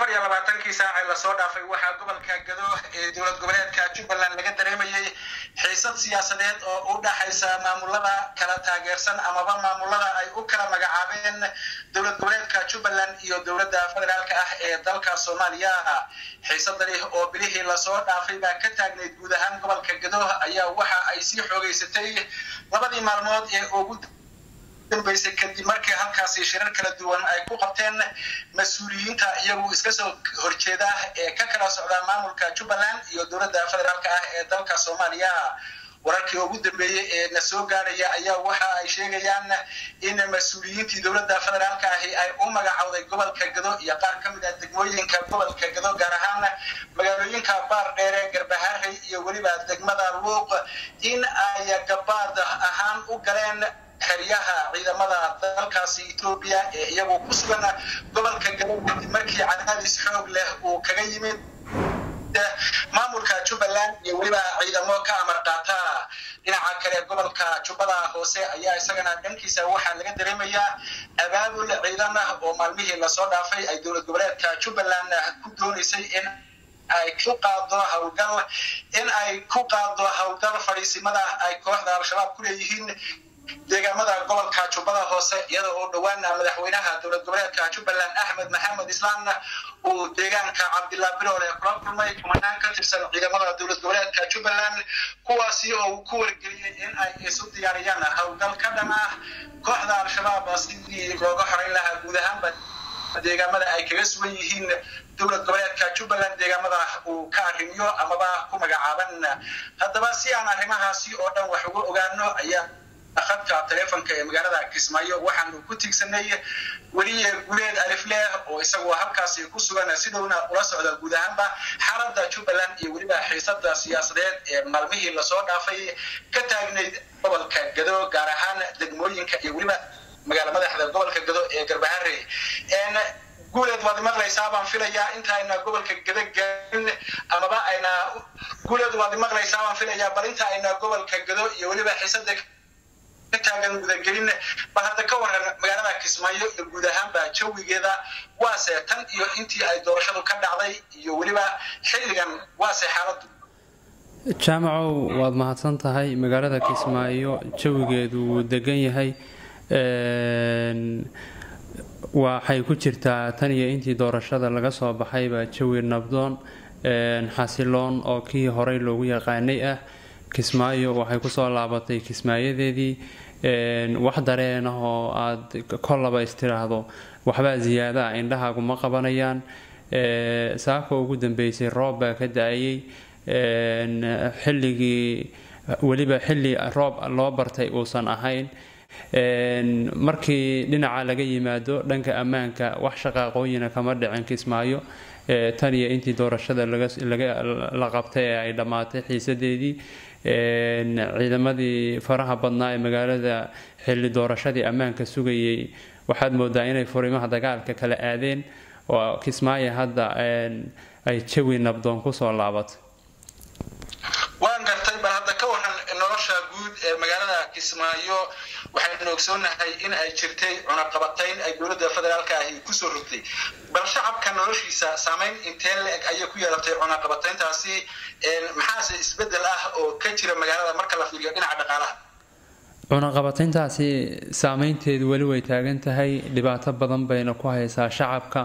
afar iyo labaatankii saacee lasoo dhaafay waxaa gobolka gado ee dowlad goboleedka jubbaland laga dareemayay xiisad siyaasadeed oo u dhaxaysa maamulada kala taageersan amaba maamulada ay u kala magacaabeen dowlad goboleedka jubbaland iyo dowladda federaalka ah ee dalka soomaaliya xiisadani oo bilihii lasoo dhaafay baa ka taagnayd guud ahaan gobolka gado ayaa waxa ay sii xoogeysatay labadii maalmood ee ugu dambeysay kadib markii halkaasi shirar kala duwan ay ku qabteen mas-uuliyiinta iyagu iska soo horjeeda ee ka kala socda maamulka jubbaland iyo dowladda federaalka ah ee dalka soomaaliya wararkii ugu dambeeyey ee na soo gaaraya ayaa waxa ay sheegayaan in mas-uuliyiintii dowladda federaalka ahi ay u magacowday gobolka gado iyo qaar ka mid ah degmooyinka gobolka gado gaar ahaan magaalooyinka baar dheere garbaharey iyo weliba degmada luuq in ay gabaad ahaan u galeen xeryaha ciidamada dalkaasi etoobiya ee iyagu ku sugan gobolka gado kadib markii cadaadis xoog leh uu kaga yimid maamulka jubbaland iyo weliba ciidamo ka amar qaata dhinaca kale gobolka jubbada hoose ayaa isagana dhankiisa waxaa laga dareemayaa abaabul ciidan ah oo maalmihii lasoo dhaafay ay dowlad goboleedka jubbaland ku doonaysay in ay ku qaado howlgal in ay ku qaado howlgal fadhiisimada ay kooxda al-shabaab ku leeyihiin deegaamada gobolka jubbada hoose iyada oo dhowaana madaxweynaha dowlad goboleedka jubbaland axmed maxamed islaan uu deegaanka cabdillah biroole kula kulmay kumanaan ka tirsan ciidamada dowlad goboleedka jubbaland kuwaasi oo uu ku wargeliyey in ay isu diyaariyaan howlgal ka dhan ah kooxda al-shabaab sidii looga xorayn lahaa guud ahaanba deegaamada ay kaga sugan yihiin dowlad goboleedka jubbaland deegaamada uu ka arrimiyo amaba ku magacaaban haddaba si aan arrimahaasi oo dhan wax uga ogaano ayaa khadka taleefonka ee magaalada kismaayo waxaanu ku tiigsanay weliye guleed alifleh oo isagu halkaasi ku sugan sidowna ula socda guud ahaanba xaaladda jubbaland iyo weliba xiisada siyaasadeed ee maalmihii lasoo dhaafay ka taagnayd gobolka gado gaar ahaan degmooyinka iyo weliba magaala madaxda gobolka gado ee garbahare guuleed waad maqlaysaa baan filayaa inta ayna gobolka gado gaarin amaba ayna guuleed waad maqlaysaa baan filayaa bal inta ayna gobolka gado iyo weliba xiisada taagan gudagelin bal hadda ka waran magaalada kismaayo iyo guud ahaanba jawigeeda waase tan iyo intii ay doorashadu ka dhacday iyo weliba xilligan waase xaaladu jaamacow waad mahadsan tahay magaalada kismaayo jawigeedu wuu degan yahay waxay ku jirtaa tan iyo intii doorashada laga soo baxayba jawi nabdoon xasiloon oo kii horey loogu yaqaanay ah kismaayo waxay kusoo laabatay kismaayadeedii wax dareen ah oo aad kollaba istiraahdo waxbaa ziyaada ah indhahaagu ma qabanayaan saaka ugu dambeysay roob baa ka da-ayay xilligii weliba xilli roob loo bartay uusan ahayn markii dhinaca laga yimaado dhanka ammaanka wax shaqaaqooyina kama dhicin kismaayo tan iyo intii doorashada la qabtay ee ay dhammaatay xiisadeedii ciidamadii faraha badnaa ee magaalada xilli doorashadii ammaanka sugayay waxaad moodaa inay furimaha dagaalka kala aadeen oo kismaayo hadda ay jawi nabdoon kusoo laabatay waan gartay bal hadda ka waran nolosha guud ee magaalada kismaayo waxaynu ogsoonahay in ay jirtay cunaqabatayn ay dowladda federaalka ahi kusoo rogtay bal shacabka noloshiisa saameyn intee la-eg ayay ku yeelatay cunaqabatayntaasi maxaase isbedel ah oo ka jira magaalada marka la fiiriyo dhinaca dhaqaalaha cunaqabatayntaasi saameynteedu weli way taagan tahay dhibaato badan bayna ku haysaa shacabka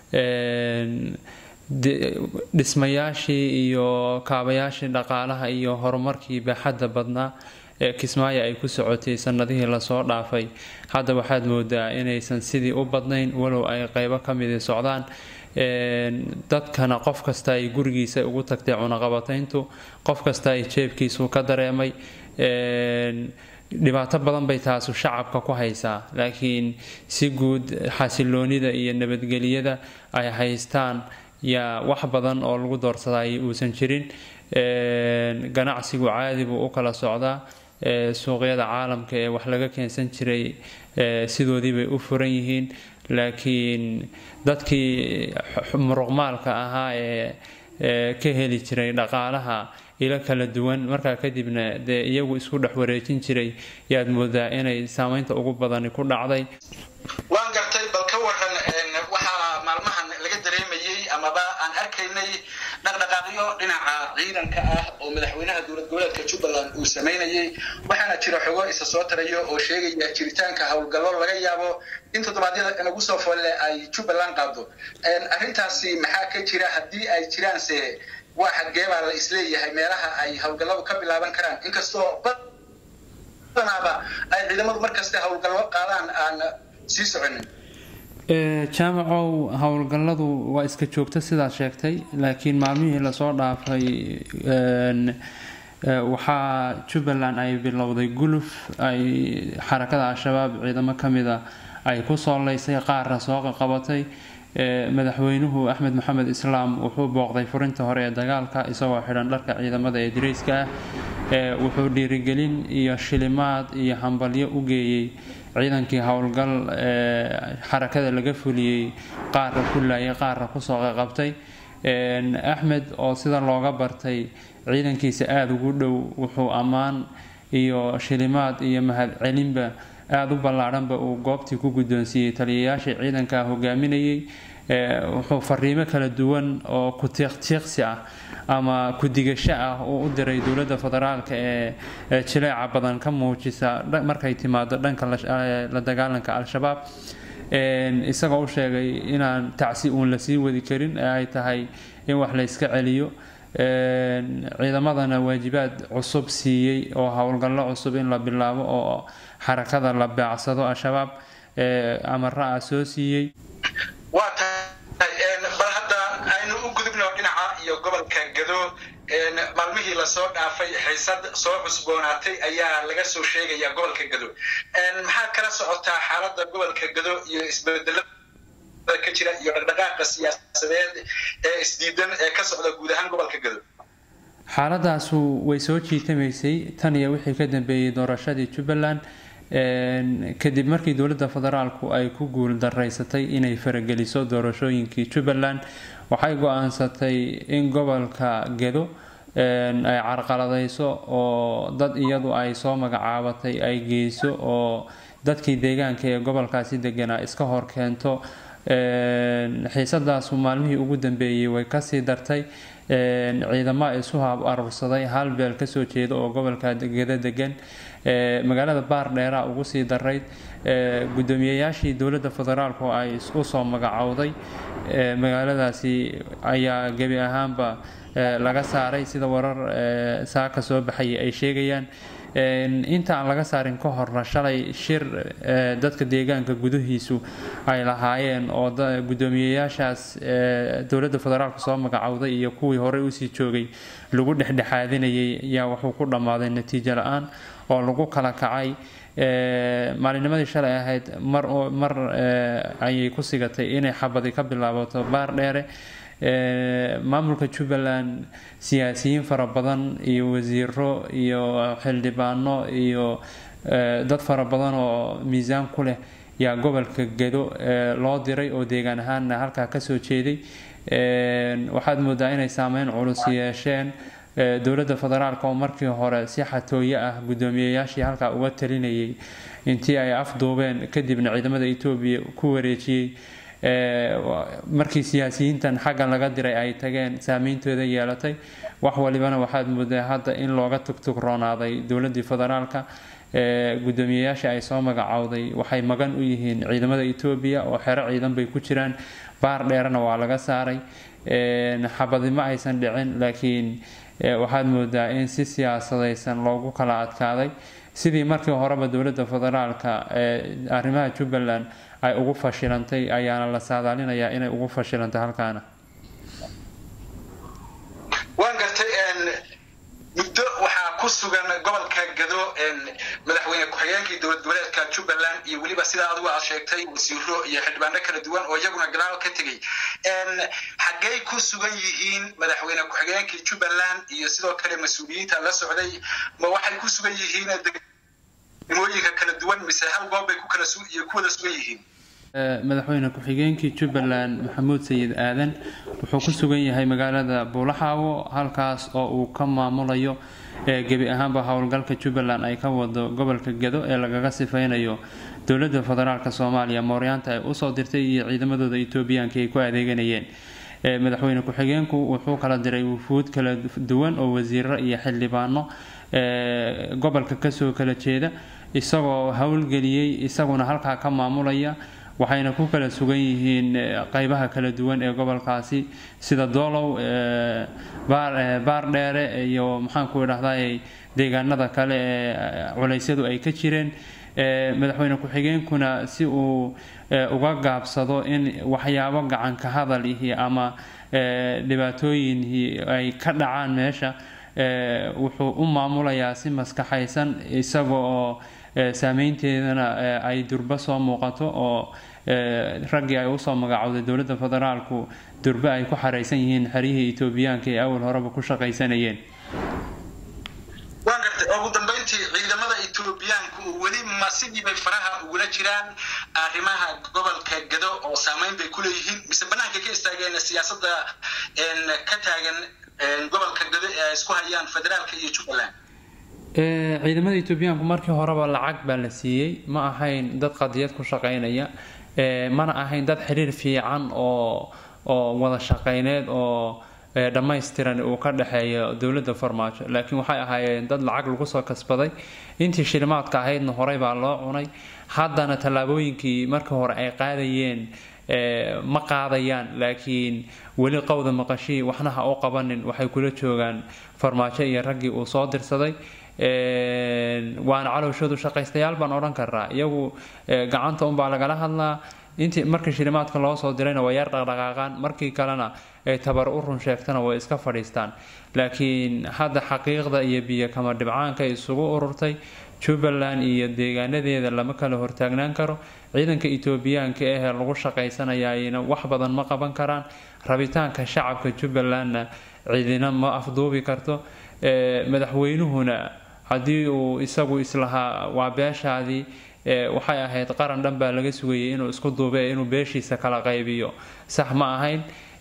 dhismayaashii iyo kaabayaashii dhaqaalaha iyo horumarkii baaxadda badnaa ee kismaayo ay ku socotay sanadihii lasoo dhaafay hadda waxaad moodaa inaysan sidii u badnayn walow ay qeybo ka midi socdaan dadkana qof kasta ay gurigiisa ugu tagtay cunaqabatayntu qof kasta ay jeebkiisu ka dareemay dhibaato badan bay taasu shacabka ku haysaa laakiin si guud xasiloonida iyo nabadgelyada ay haystaan yaa wax badan oo lagu doorsadayay uusan jirin ganacsigu caadi buu u kala socdaa suuqyada caalamka ee wax laga keensan jiray sidoodii bay u furan yihiin laakiin dadkii muruqmaalka ahaa ee ka heli jiray dhaqaalaha ilo kala duwan markaa kadibna dee iyagu isku dhex wareejin jiray yaad moodaa inay saameynta ugu badani ku dhacday waan gartay bal ka waran waxaa maalmahan laga dareemayay amaba aan arkaynay dhaqdhaqaaqyo dhinaca ciidanka ah oo madaxweynaha dowlad goboleedka jubbaland uu samaynayay waxaana jira xogo isa soo tarayo oo sheegaya jiritaanka howlgallo laga yaabo in toddobaadyada nagu soo folle ay jubbaland qaado arrintaasi maxaa ka jira haddii ay jiraanse waa xadgeebaa la isleeyahay meelaha ay howlgalladu ka bilaaban karaan inkastoo badanaaba ay ciidamadu markasta howlgallo qaadaan aan sii soconin jaamacow howlgalladu waa iska joogta sidaad sheegtay laakiin maalmihii lasoo dhaafay waxaa jubbaland ay bilowday guluf ay xarakada al-shabaab ciidamo ka mida ay ku soo leysay qaarna soo qabatay madaxweynuhu axmed maxamed islaam wuxuu booqday furinta hore ee dagaalka isagoo xidhan dharka ciidamada ee dirayska ah wuxuu dhiirigelin iyo shilimaad iyo hambalyo u geeyey ciidankii howlgal xarakada laga fuliyey qaarra ku laayay qaarra kusoo qaqabtay axmed oo sida looga bartay ciidankiisa aada ugu dhow wuxuu ammaan iyo shilimaad iyo mahadcelinba aada u ballaadhanba uu goobtii ku guddoonsiiyey taliyayaashii ciidanka hogaaminayay wuxuu fariimo kala duwan oo ku tiiqtiiqsi ah ama ku-digasho ah uu u diray dowladda federaalka ee jileeca badan ka muujisa markay timaado dhanka la dagaalanka al-shabaab isagoo u sheegay inaan tacsi uun lasii wadi karin ee ay tahay in wax layska celiyo ciidamadana waajibaad cusub siiyey oo howlgallo cusub in la bilaabo oo xarakada la beecsado al-shabaab amara ah soo siiyey waa tahay bal hadda aynu u gudubno dhinaca iyo gobolka gado maalmihii lasoo dhaafay xiisad soo cusboonaatay ayaa laga soo sheegaya gobolka gado maxaa kala socotaa xaaladda gobolka gado iyo isbedelada ka jira iyo dhaqdhaqaaqa siyaasadeed ee isdiidan ee ka socda guud ahaan gobolka gado xaaladaasu way soo jiitamaysay tan iyo wixii ka dambeeyey doorashadii jubbaland kadib markii dowladda federaalku ay ku guul daraysatay inay farageliso doorashooyinkii jubbaland waxay go-aansatay in gobolka gedo ay carqaladayso oo dad iyadu ay soo magacaabatay ay geyso oo dadkii deegaanka ee gobolkaasi deganaa iska hor keento xiisadaasu maalmihii ugu dambeeyey way kasii dartay ciidamo isu haab aruursaday hal beel kasoo jeeda oo gobolka gedo degan magaalada baar dheeraa ugu sii darayd gudoomiyeyaashii dowladda federaalk oo ay isku soo magacowday magaaladaasi ayaa gebi ahaanba laga saaray sida warar saaka soo baxaya ay sheegayaan inta aan laga saarin ka horna shalay shir dadka deegaanka gudahiisu ay lahaayeen oo gudoomiyeyaashaas dowladda federaalk soo magacowday iyo kuwii horey usii joogay lagu dhexdhexaadinayay ayaa wuxuu ku dhammaaday natiijo la-aan oo lagu kala kacay maalinimadii shalay ahayd mar mar ayay ku sigatay inay xabadi ka bilaabato baar dheere maamulka jubbaland siyaasiyiin fara badan iyo wasiiro iyo xildhibaano iyo dad fara badan oo miisaan ku leh yaa gobolka gedo loo diray oo deegaan ahaanna halkaa kasoo jeeday waxaad moodaa inay saameyn culus yeesheen dowladda federaalk oo markii hore si xatooyo ah gudoomiyeyaashii halkaa uga talinayay intii ay afduubeen kadibna ciidamada etoobiya ku wareejiyey markii siyaasiyiintan xaggan laga diray ay tageen saameyntooda yeelatay wax walibana waxaad moodaa hadda in looga tugtugroonaaday dowladii federaalka gudoomiyeyaashii ay soo magacowday waxay magan u yihiin ciidamada etoobiya oo xero ciidan bay ku jiraan baar dheerana waa laga saaray xabadi ma aysan dhicin laakiin waxaad moodaa in si siyaasadaysan loogu kala adkaaday sidii markii horeba dowladda federaalka ee arrimaha jubbaland ay ugu fashilantay ayaana la saadaalinayaa inay ugu fashilantay halkaana waan gartay muddo waxaa ku sugan gobolka gado madaxweyne ku-xigeenkii dowlad goboleedka jubbaland iyo weliba sidaa adigu aad sheegtay wasiiro iyo xildhibaano kala duwan oo iyaguna gadaal ka tegey xaggey ku sugan yihiin madaxweyne ku-xigeenkii jubbaland iyo sidoo kale mas-uuliyiinta la socday ma waxay ku sugan yihiin degmooyinka kala duwan mise hal goob bay ku kala iyo ku wada sugan yihiin madaxweyne ku-xigeenkii jubbaland maxamuud sayid aadan wuxuu ku sugan yahay magaalada buulaxaawo halkaas oo uu ka maamulayo gebi ahaanba howlgalka jubbaland ay ka wado gobolka gado ee lagaga sifeynayo dowladda federaalk soomaaliya mooryaanta ay usoo dirtay iyo ciidamadooda etoobiyaanka ay ku adeeganayeen madaxweyne ku-xigeenku wuxuu kala diray wufuud kala duwan oo wasiiro iyo xildhibaano gobolka kasoo kala jeeda isagoo howlgeliyey isaguna halkaa ka maamulaya waxayna ku kala sugan yihiin qeybaha kala duwan ee gobolkaasi sida doolow baardheere iyo maxaanku idhahday deegaanada kale ee culeysyadu ay ka jireen madaxweyne ku-xigeenkuna si uu uga gaabsado in waxyaabo gacanka hadal ihi ama dhibaatooyin ay ka dhacaan meesha wuxuu u maamulayaa si maskaxaysan isaga oo saameynteedana ay durbo soo muuqato oo raggii ay usoo magacowday dowladda federaalku durbe ay ku xaraysan yihiin xeryihii etoobiyaanka ee awal horeba ku shaqaysanayeen waan gartay ugu dambeyntii ciidamada etoobiyaanku weli ma sidii bay faraha ugula jiraan arrimaha gobolka gado oo saameyn bay kuleeyihiin mise banaanka ka istaageen siyaasadda ka taagan gobolka gado ee ay isku hayaan federaalka iyo jubbaland ciidamada etoobiyaanku markii horeba lacag baa la siiyey ma ahayn dad qadiyad ku shaqaynaya mana ahayn dad xiriir fiican oo oo wada shaqayneed oo dhammaystiran uu ka dhexeeyo dowladda farmaajo laakiin waxay ahaayeen dad lacag lagu soo kasbaday intii shilimaadka ahaydna horey baa loo cunay haddana tallaabooyinkii markii hore ay qaadayeen ma qaadayaan laakiin weli qowda maqashii waxna ha u qabanin waxay kula joogaan farmaajo iyo raggii uu soo dirsaday waana calowshoodu shaqaystayaal baan odhan karnaa iyagu gacanta unbaa lagala hadlaa intii markii shilimaadka loo soo dirayna waa yar dhaqdhaqaaqaan markii kalena ay tabar u run sheegtana way iska fadhiistaan laakiin hadda xaqiiqda iyo biyo kama dhibcaanka isugu ururtay jubbaland iyo deegaanadeeda lama kala hortaagnaan karo ciidanka etoobiyaanka ahee lagu shaqaysanayayna wax badan ma qaban karaan rabitaanka shacabka jubbalandna ciidina ma afduubi karto madaxweynuhuna haddii uu isagu islahaa waa beeshaadii waxay ahayd qaran dhan baa laga sugayay inuu isku duube inuu beeshiisa kala qaybiyo sax ma ahayn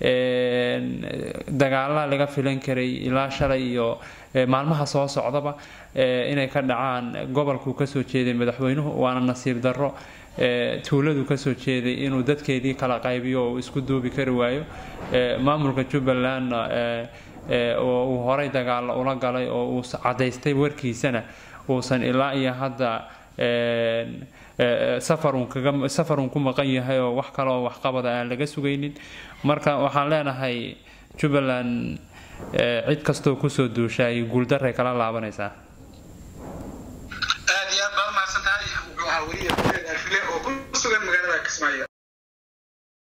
dagaala laga filan karay ilaa shalay iyo maalmaha soo socdaba inay ka dhacaan gobolkuu kasoo jeeday madaxweynuhu waana nasiib darro tuuladu kasoo jeeday inuu dadkeedii kala qaybiyo oo uu isku duubi kari waayo maamulka jubbalandna oo uu horay dagaalla ula galay oo uu cadaystay warkiisana uusan ilaa iyo hadda safarun ku maqan yahay oo wax kaleoo waxqabada aan laga sugaynin marka waxaan leenahay jubbaland cid kastoo kusoo duushaay guuldaray kala laabanaysaa aad iyo aad baa umahadsan tahay wuxuu ahaa weliya oo ku sugan magaalada kismaayo